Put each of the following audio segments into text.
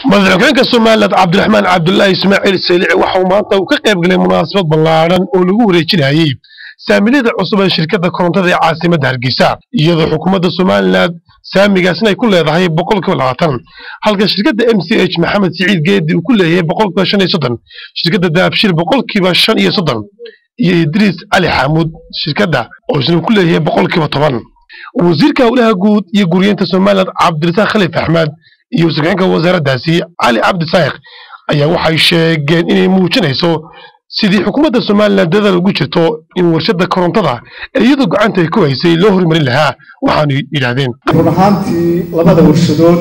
madaxweynaha somaliland cabdiraxmaan cabdulaahi ismaaciil saylici waxa uu maanta uu ka qayb galay munaasabad ballaadhan oo lagu wareejinayay saamilada cusub ee shirkadda korontada ee caasimadda hargeysa iyadoo xukuumadda somaliland saamigaasna ay ku leedahay boqolkiiba labaatan halka shirkadda m c h maxamed siciid geedi uu ku leeyahay boqolkiiba shan iyo soddon shirkadda daabshil boqolkiiba shan iyo soddon iyo idriis cali xamuud shirkadda oo isna ku leeyahay boqolkiiba toban wasiirka howlaha guud iyo guryeynta somaliland cabdirasaaq khaliif axmed iyo wasiirka wasaaraddaasi cali cabdi saaiq ayaa waxay sheegeen inay muujinayso sidii xukuumadda somalilan dadaal ugu jirto in warshadda korontada ee iyadoo gacanta ay ku haysay loo horumarin lahaa waxaanu yidhaahdeen run ahaantii labada warshadood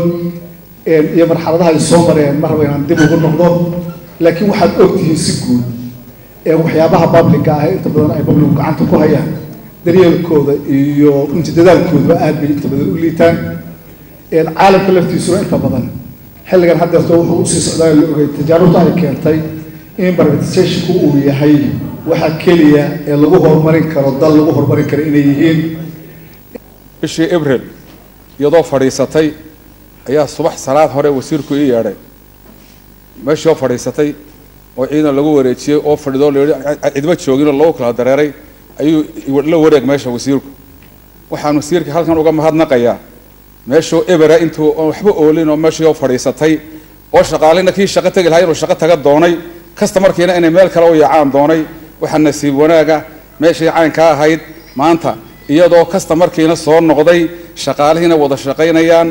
iyo marxaladaha ay soo mareen mar raba inaan dib ugu noqdo laakiin waxaad ogtihiin si guud waxyaabaha babliga ah inta badan ay babligu gacanta ku hayaan daryeelkooda iyo runtii dadaalkoodaba aad bay inta badan u liitaan caalamka laftiisuna inta badan xilligan haddeerto wuxuu usii socdaa la ogay tajaarubta ay keentay in privatization-ku uu yahay waxa keliya ee lagu horumarin karo dal lagu horumarin karo inay yihiin bishii abril iyadoo fadhiisatay ayaa subax salaad hore wasiirku ii yeedhay meeshii oo fadhiisatay oo ciidan lagu wareejiyey oo fadhido la yidhi cidma joogin oo lagu kala dareeray ayuu la wareeg meesha wasiirku waxaan wasiirka halkan uga mahadnaqayaa meeshuu ebera intuu oon waxba oolin oo meeshii oo fadhiisatay oo shaqaalina kii shaqo tegi lahaa inuu shaqo taga doonay kastamarkiina inay meel kale u yaacaan doonay waxaa nasiib wanaaga meeshii caynka ahayd maanta iyadoo kastamarkiina soo noqday shaqaalihiina wada shaqaynayaan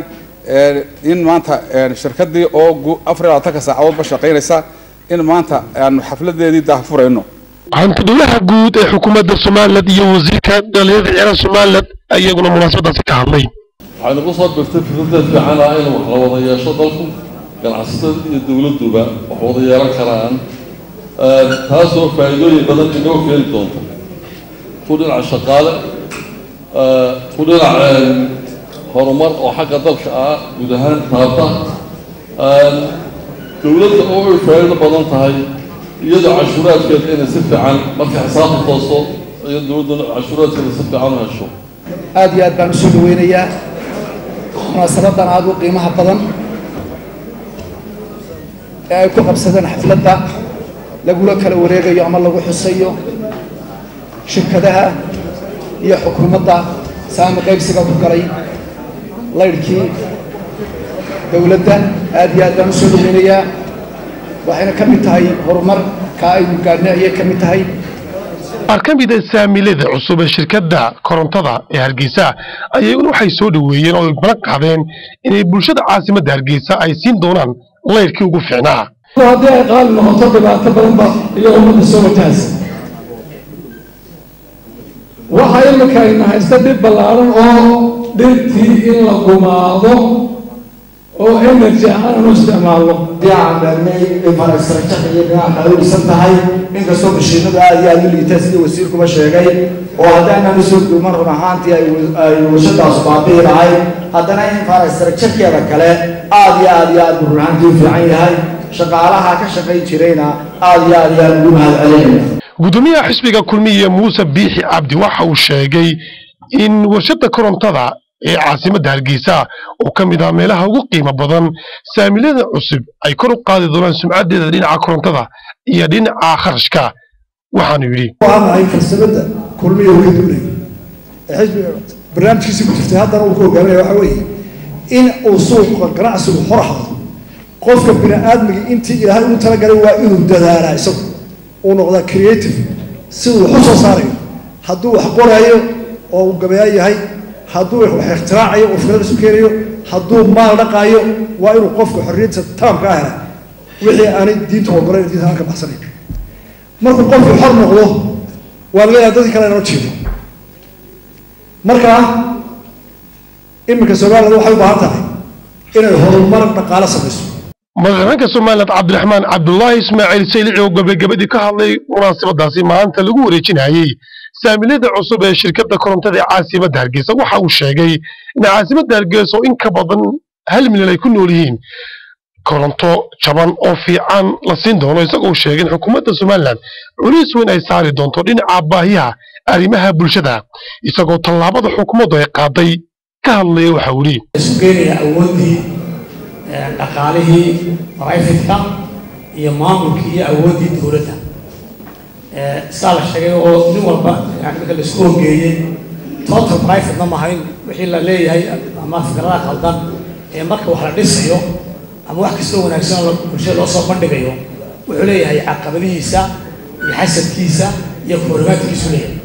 in maanta shirkadii oo afar iyo labaatanka saacadoodba shaqaynaysa in maanta aanu xafladeedii daahfurayno hantidulaha guud ee xukuumadda somaliland iyo wasiirka dhalinyarada ciyaaraha somaliland iyaguna munaasabadaasi ka hadlay waxay nagu soo birtay fikradeed fiican ah in wax la wada yeesho dalku ganacsatada iyo dowladduba wax wada yeelan karaan taasoo faa'iidooyin badan inoo keeni doonto ku dhinaca shaqaale ku dhinac horumar oo xagga dalka ah guud ahaan taabta dowladda oo ay faa'iido badan tahay iyadoo cashuuraadkeeda inay si fiican marka xisaabta toosto iyo dowladda cashuuraadkeeda si fiican u hesho aada iyo aad baan usoo dhaweynayaa munaasabadan aada u qiimaha badan ee ay ku qabsadeen xafladda lagula kala wareegayo ama lagu xusayo shirkadaha iyo xukuumadda saami qaybsiga ku galay laydhkii dowladda aad iyo aad baan usoo dhaweynayaa waxayna ka mid tahay horumarka aynu gaadhnay ayay ka mid tahay qaar ka mida saamilada cusub ee shirkadda korontada ee hargeysa ayaguna waxay soo dhoweeyeen oo ay balan qaadeen inay bulshada caasimadda hargeysa ay siin doonaan layrkii ugu fiicnaa haddii ay qaali noqoto dhibaato badanba iyo ummadda soo wajahaysa waxaa imika ayna haysta dhib ballaaran oo dhirtii in la gumaado oo energy ahaan u isticmaalno diyacanbeernay infrastructure iyo dhinaca kale u dhisan tahay inkastoo mashiinadu aada iyo aada u liitaan sidii wasiirkuba sheegay oo haddaanan usoo duuman run ahaantii ay warshadaasu baabi'i lahayd haddana infrastructurekeeda kale aada iyo aada iyo aada buu run ahaantii u fiican yahay shaqaalaha ka shaqayn jirayna aada iyo aada iyo aada ugu mahad celinaya gudoomiyaha xisbiga kulmiye muuse biixi cabdi waxa uu sheegay in warshadda korontada ee caasimadda hargeysa oo ka mid ah meelaha ugu qiimo badan saamilada cusub ay kor u qaadi doonaan sumcaddeeda dhinaca korontada iyo dhinaca kharashka waxaanu yidhi waanahay farsamada kulmiya way duulay xisbiga barnaamijkiisii ku jirtay haddana uu ku hogaaminaya waxa weeye in uu suuqa ganacsigu hor ahdo qofka bini aadmiga intii ilaahay ugu talagalay waa inuu dadaalaa isagu uu noqdaa creative siduu wax u soo saarayo hadduu wax qoraayo oo uu gabayaa yahay hadduu wax ikhtiraacaayo oo fikrad isu keenayo hadduu maal dhaqaayo waa inuu qofka xorriyadda taamka ah helay wixii aanay diinta ogolayn diinta aan ka baxsanayn markuu qofku xor noqdo waa laga yaaba dadkii kale inoo jeedo marka iminka somaliland waxay u baahan tahay inay horumar dhaqaale samayso madaxweynaha somaliland cabdiraxmaan cabdulaahi ismaaciil saylici oo gabagabadii ka hadlay munaasabadaasi maanta lagu wareejinayey saamilada cusub ee shirkadda korontada ee caasimadda hargeysa waxa uu sheegay in caasimadda hargeysa oo in ka badan hal milyan ay ku nool yihiin koronto jaban oo fiican la siin doono isagoo sheegay in xukuumadda somalilan culays weyn ay saari doonto dhinaca baahiyaha arrimaha bulshada isagoo tallaabada xukuumaddu ay qaaday ka hadlaya waxa uu yidhi isu keenaya awooddii dhaqaalihii brifatka iyo maamulkii iyo awooddii dowladda sidaa la sheegay oo nin walba yani marka laisku hogeeyey total privatena mahayn wixii la leeyahay ama fikradaha khaldan ee marka wax la dhisayo ama wax kastoo wanaagsan oo bulshada loo soo bandhigayo wuxuu leeyahay caqabadihiisa iyo xasadkiisa iyo koorimaadkiisu leeyahay